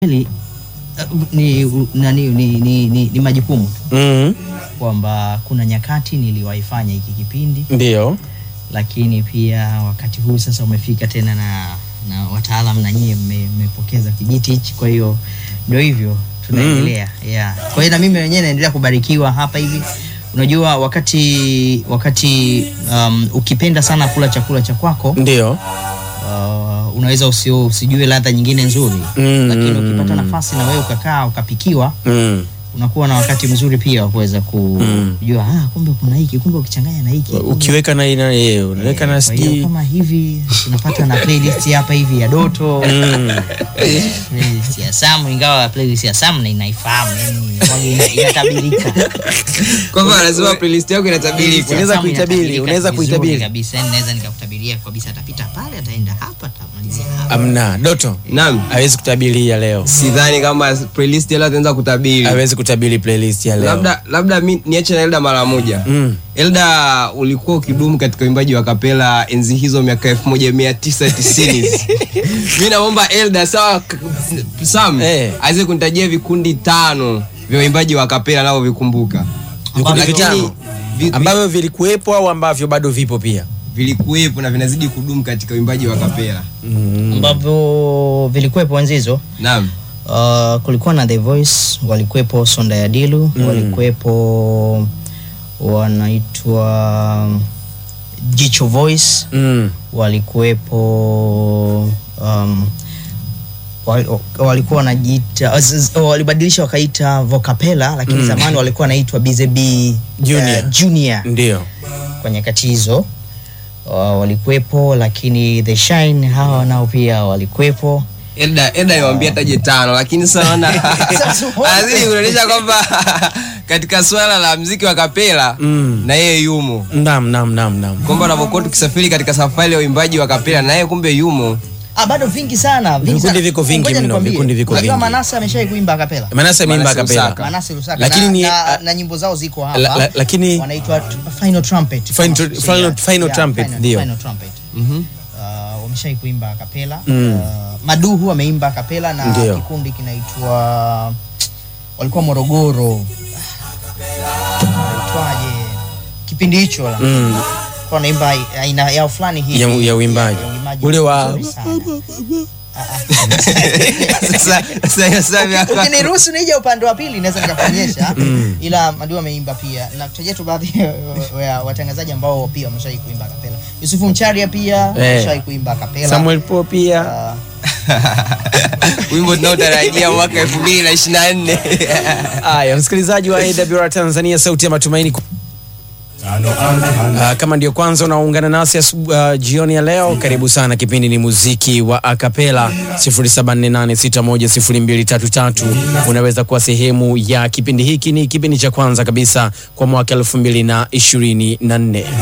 Kweli uh, ni, nani, ni, ni, ni, ni majukumu tu mm. kwamba kuna nyakati niliwaifanya hiki kipindi, Ndio. lakini pia wakati huu sasa umefika tena na, na wataalam na nyie mme- mmepokeza kijiti hichi, kwa hiyo ndio hivyo tunaendelea yeah. Kwa hiyo na mimi mwenyewe naendelea kubarikiwa hapa hivi. Unajua wakati wakati um, ukipenda sana kula chakula cha kwako Ndio. uh, unaweza usio, usijue ladha nyingine nzuri Mm. lakini ukipata nafasi na wewe ukakaa ukapikiwa Mm. unakuwa na wakati mzuri pia wa kuweza ku- Mm. kujua ah, kumbe kuna hiki kumbe ukichanganya na hiki kumbe- Ukiweka na ina yeye, unaweka na kwa hiyo sijui. kama hivi tunapata na playlist hapa hivi ya Doto Mm. playlist ya Sam, ingawa playlist ya Sam na inaifahamu yani wage ina- inatabirika kwamba anasema playlist yako inatabirika Unaweza Sam kuitabiri, inatabirika unaweza vizuri kuitabiri. kabisa yani naweza nikakutabiria kabisa atapita pale ataenda hapa atamalizia hapa Amna, Doto. naam Hawezi kutabiri ya leo. sidhani kama playlist yala ataanza kutabiri Hawezi kutabiri playlist ya leo. labda labda mi niache na Elda mara moja Mm. Elda ulikuwa ukidumu katika uimbaji wa kapela enzi hizo miaka elfu moja mia tisa tisini mi naomba Elda sawa k- Sam Eh. aweze kunitajia vikundi tano vya uimbaji wa kapela navyo vikumbuka Vikundi Lakini vitano vi- vi- ambavyo vilikuwepo au ambavyo bado vipo pia. vilikuwepo na vinazidi kudumu katika uimbaji wa kapela Mm. ambavyo vilikuwepo enzi hizo naam Uh, kulikuwa na The Voice, walikuwepo Sonda ya Dilu Mm. walikuwepo wanaitwa Jicho Voice, Mm. walikuwepo um, wal- walikuwa wanajiita z- z- walibadilisha wakaita Vocapella lakini Mm. zamani walikuwa wanaitwa BZB Junior. uh, Junior Ndio. kwa nyakati hizo uh, walikuwepo, lakini The Shine hawa nao pia walikuwepo. Elda Elda niwaambia taje tano lakini sasa naona Sasa anazidi kuonyesha kwamba katika swala la mziki wa kapela Mm. na yeye yumo Naam, naam, naam, naam. kwamba unavyokuwa tukisafiri katika safari ya uimbaji wa kapela na yeye kumbe yumo Ah, bado vingi sana vingi Vikundi sana. viko vingi Ngoja mno, nikwambie. vikundi viko Unajua vingi. Manase ameshai kuimba akapela Manase mimba Manase kapela. Lusaka. Manase Lusaka Lakini na, ni, na, ah, na nyimbo zao ziko hapa La- la- lakini- wanaitwa t- Final Trumpet Final- kama final- sikosei. final Yeah, trumpet, final- ndio. Final Trumpet. Mhm. Uh, wameshai kuimba akapela Mm. uh, Maduhu ameimba akapela na Ndio. kikundi kinaitwa walikuwa Morogoro itwaje kipindi hicho la Mm. kwa naimba aina yao fulani hivi Ya- ya uimbaji. ya uimbaji Ule wa- mzuri sana. Ah, ah. sasa sasa sasa miaka- ukiniruhusu nije upande wa pili naweza nikakuonyesha ila Madiwa ameimba pia na kutajia tu baadhi ya- ya watangazaji ambao pia wameshai kuimba kapela Yusufu Mcharia pia ameshai kuimba kapela Samuel Po pia. wimbo tunaotarajia mwaka elfu mbili na ishirini na nne Haya, msikilizaji wa AWR Tanzania, sauti ya matumaini. Uh, kama ndio kwanza unaungana nasi asubu- uh, jioni ya leo, karibu sana. Kipindi ni muziki wa akapela 0748610233. Unaweza kuwa sehemu ya kipindi hiki. Ni kipindi cha kwanza kabisa kwa mwaka 2024.